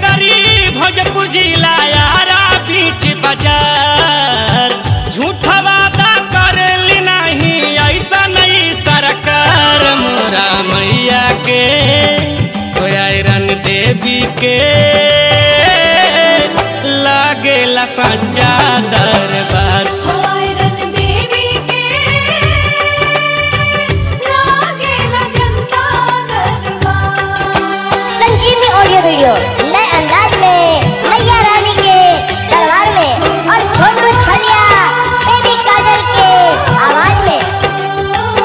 नगरी भोजपुर जिला यारा बीच बाजार झूठा वादा करेली नहीं ऐसा नहीं सरकार मोरा मैया के आयरन देवी के लागेला सच्चा दरबार आयरन देवी के लागेला जनता दरबार संजीवनी ऑडियो वीडियो नए अंदाज में मैया रानी के दरबार में और छोटू छलिया बेबी काजल के आवाज में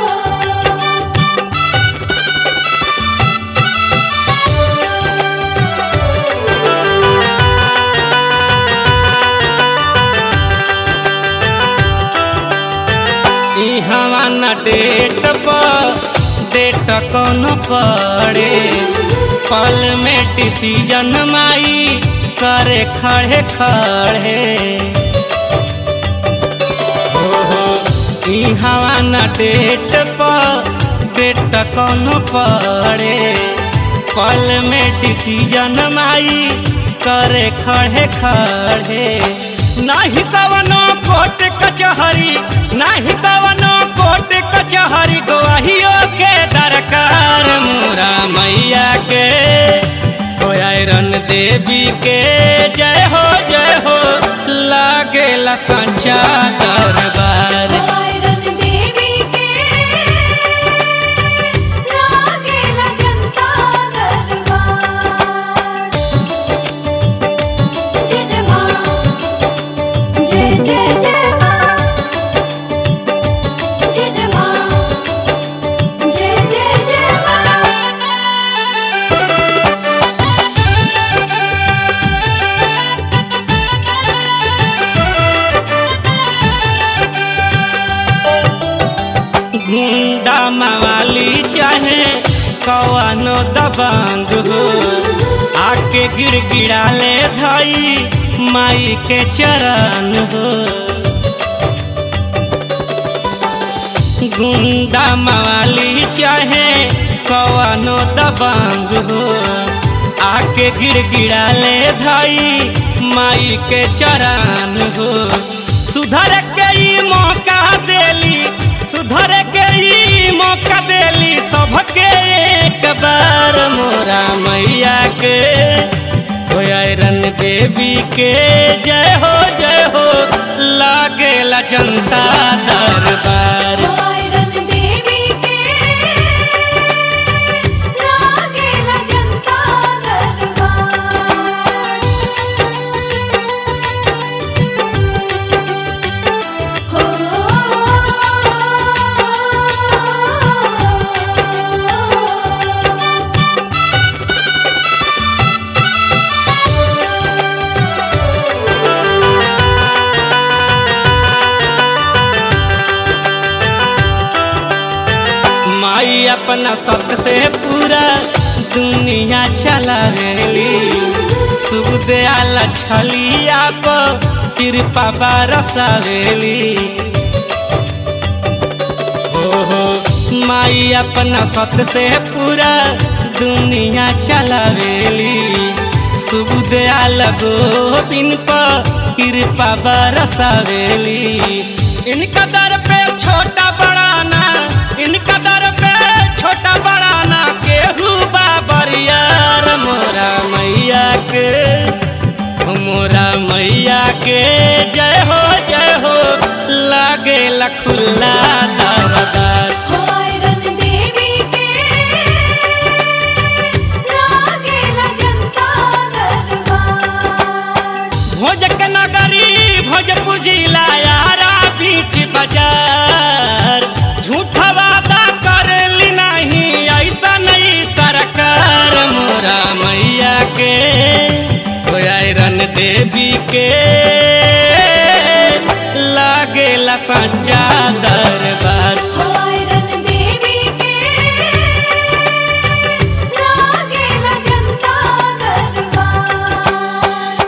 ई हवा न डेट पर डेट कौन पड़े पल में डिसीजन माई करे खड़े खड़े ओहो, ई हवा न डेट पर डेट कौन पड़े पल में डिसीजन माई करे खड़े खड़े नाही कवनो कोर्ट कचहरी नाही कवनो कोर्ट कचहरी गवाहियों के दरकार मोरा मैया के हो आयरन देवी के जय हो जय हो लागेला सच्चा दरबार आयरन देवी के लागेला जनता दरबार जय जय माँ जय जय जय माँ जय जय माँ जय जय जय माँ गुंडा मवाली चाहे कौनो दबंग हो आके गिड़गिड़ा ले धाई माई के चरण हो गुंडा मवाली चाहे कौनो दबंग हो आके गिड़गिड़ा ले धाई माई के चरण हो सुधर के ई मौका देली सुधर के ई मौका देली सबके एक बार मोरा मैया के हो आयरन देवी के जय हो जय हो लागेला जनता दरबार आयरन देवी के लागेला जनता दरबार हो माई अपना सत से पूरा दुनिया चलावेली शुभ दयाल छलिया पर कृपा बरसावेली ओहो माई अपना सत से पूरा दुनिया चलावेली शुभ दयाल गोविंद पर कृपा बरसावेली इनका दर पे छोटा बड़ाना इनका दर पे छोटा बड़ाना केहू बाबरियार मोरा मैया के मोरा मैया के जय हो जय हो लागेला खुला दरबार आयरन देवी के लागेला जनता दरबार भोजक नगरी भोजपुर जिला यारा बीच बाजार झूठा वादा करेली नहीं ऐसा नहीं सरकार मोरा मैया के हो आयरन देवी के लागेला सच्चा दरबार